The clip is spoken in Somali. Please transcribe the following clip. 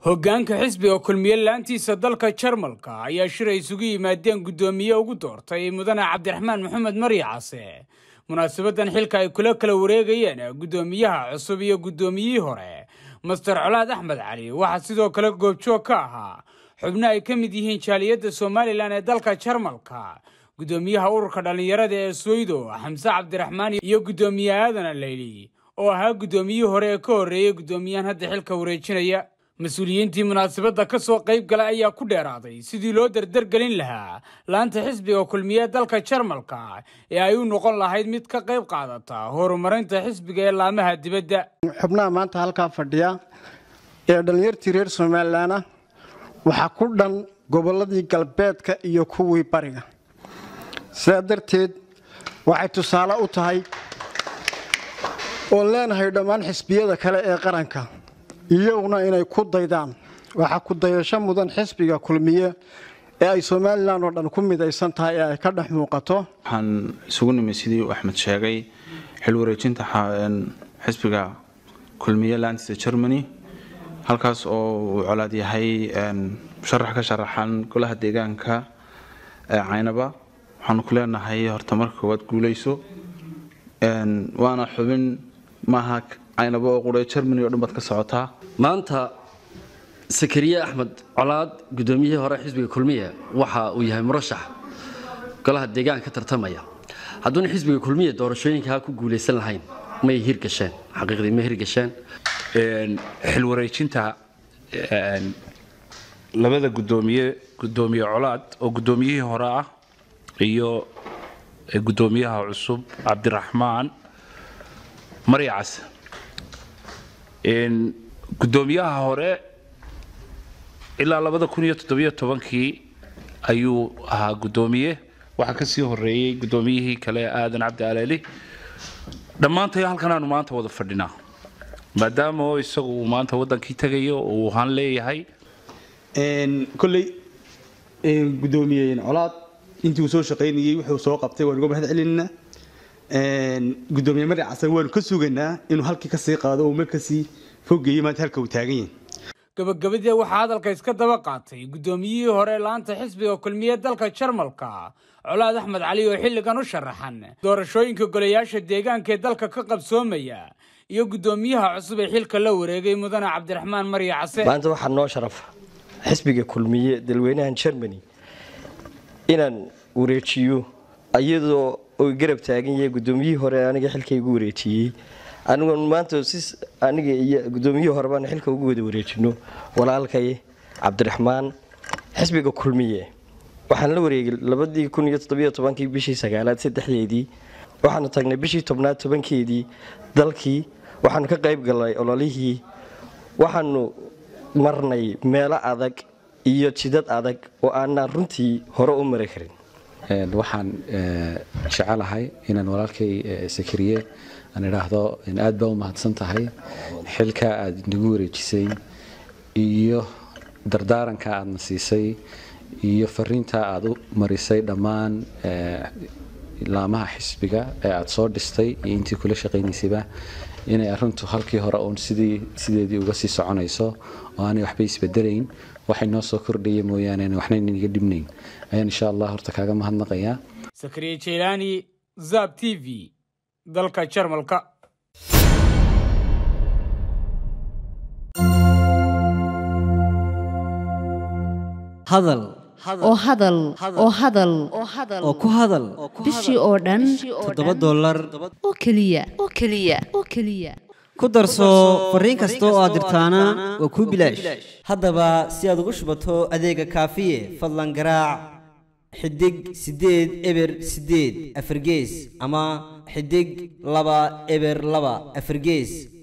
hoggaanka xisbiga kulmiye laantiisa dalka jarmalka ayaa shir ay isugu yimaadeen guddoomiye ugu doortay mudane cabdiraxmaan maxamed marya case munaasabadan xilka ay kula kala wareegayeen guddoomiyaha cusub iyo guddoomiyihii hore master colaad axmed cali waxaa sidoo kale goobjoog ka ahaa xubno ay ka mid yihiin jaaliyadda somalilan ee dalka jarmalka guddoomiyaha ururka dhallinyarada ee soydo xamse cabdiraxmaan iyo guddoomiye aadan aleyli oo ahaa guddoomiyihii hore ee ka horreeyey guddoomiyahan hadda xilka wareejinaya mas-uuliyiintii munaasabadda ka soo qayb galay ayaa ku dheeraaday sidii loo dardargelin lahaa laanta xisbiga kulmiye dalka jarmalka ee ay u noqon lahayd mid ka qayb qaadata horumarinta xisbiga ee laamaha dibadda xubnaha maanta halkaa fadhiya ee dhallinyartii reer somalilan ah waxaa ku dhan gobolladii galbeedka iyo kuwii bariga sidaa darteed waxay tusaale u tahay oon leenahay dhammaan xisbiyada kale ee qaranka iyaguna inay ku daydaan waxaa ku dayasho mudan xisbiga kulmiye ee ay somalilan oo dhan ku midaysan tahay ee ay ka dhex muuqato waxaan isugu nimid sidii uu axmed sheegay xil wareejinta xisbiga kulmiye laantisa germany halkaas oo uu colaad yahay musharax ka sharaxan golaha deegaanka ee caynaba waxaanu ku leenahay horta marka koowaad guuleyso waana xubin maaha caynaba oo qura germany oo dhan baad ka socotaa maanta sakariye axmed colaad guddoomiyihii hore xisbiga kulmiye waxa uu yahay murashax golaha deegaanka ka tartamaya hadduuna xisbiga kulmiye doorashooyinkaa ku guulaysan lahayn may hirgasheen xaqiiqdii ma hirgasheen xil wareejinta labada gudoomiye gudoomiye colaad oo guddoomiyihii hore ah iyo guddoomiyaha cusub cabdiraxmaan maryacas guddoomiyaha hore ilaa labada kun iyo toddobiyo tobankii ayuu ahaa guddoomiye waxaa kasii horeeyey guddoomiyihii kale aadan cabdi aleeli dhammaantay halkan aanu maanta wada fadhinaa maadaama oo isagu uu maanta wadankii tegayo oo uu han leeyahay kolley guddoomiye colaad intii uu soo shaqaynayey wuxuu soo qabtay waan uga mahad celinaa guddoomiye mari casan waanu ka sugaynaa inuu halkii kasii qaado oo markasii fogeeyey maanta halka uu taagan yahay gabagabadii waxaa hadalka iska daba qaatay guddoomiyihii hore laanta xisbiga kulmiye dalka jarmalka colaad axmed cali oo xilligan u sharaxan doorashooyinka golayaasha deegaanka ee dalka ka qabsoomaya iyo guddoomiyaha cusub ee xilka la wareegay mudane cabdiraxmaan marya case maanta waxaa noo sharafa xisbiga kulmiye dalweynahan germany inaan wareejiyo iyadoo oy garab taagan yahay guddoomiyihii hore aniga xilka igu wareejiyey anigu maanta si aniga iyo guddoomiyihii hore baan xilka ugu wada wareejino walaalkay cabdiraxmaan xisbiga kulmiye waxaan la wareegay labadii kun iyo toddobiyo tobankii bishii sagaalaad saddexdeedii waxaanu tagnay bishii tobnaad tobankeedii dalkii waxaanu ka qayb galnay ololihii waxaanu marnay meelo adag iyo jidad adag oo aanaan runtii hore u mari karin waxaan jecelahay inaan walaalkay sakariye aan idhaahdo aad baa u mahadsan tahay xilka aad inagu wareejisay iyo dardaaranka aadna siisay iyo fariinta aad u marisay dhammaan laamaha xisbiga ee aad soo dhistay iyo intii kula shaqaynaysayba inay arrintu halkii hore uun sidii sideedii uga sii soconayso oo aanay waxba isbedelayn waxay noo soo kordhaya mooyaane waxna inaga dhibnayn ayaan insha allah horta kaaga mahadnaqayaa sakariye jeylaani zab t v dalka jarmalka hadal oo hadal oo hadal oo ku hadal bishii oo dhan toddoba dollar oo keliya oo keliya oo keliya ku darso fariin kasta oo aad dirtaana waa kuu bilaash haddaba si aad ugu shubato adeega kaafiye fadlan garaac xidig siddeed eber siddeed afargees ama xidig laba eber laba afargees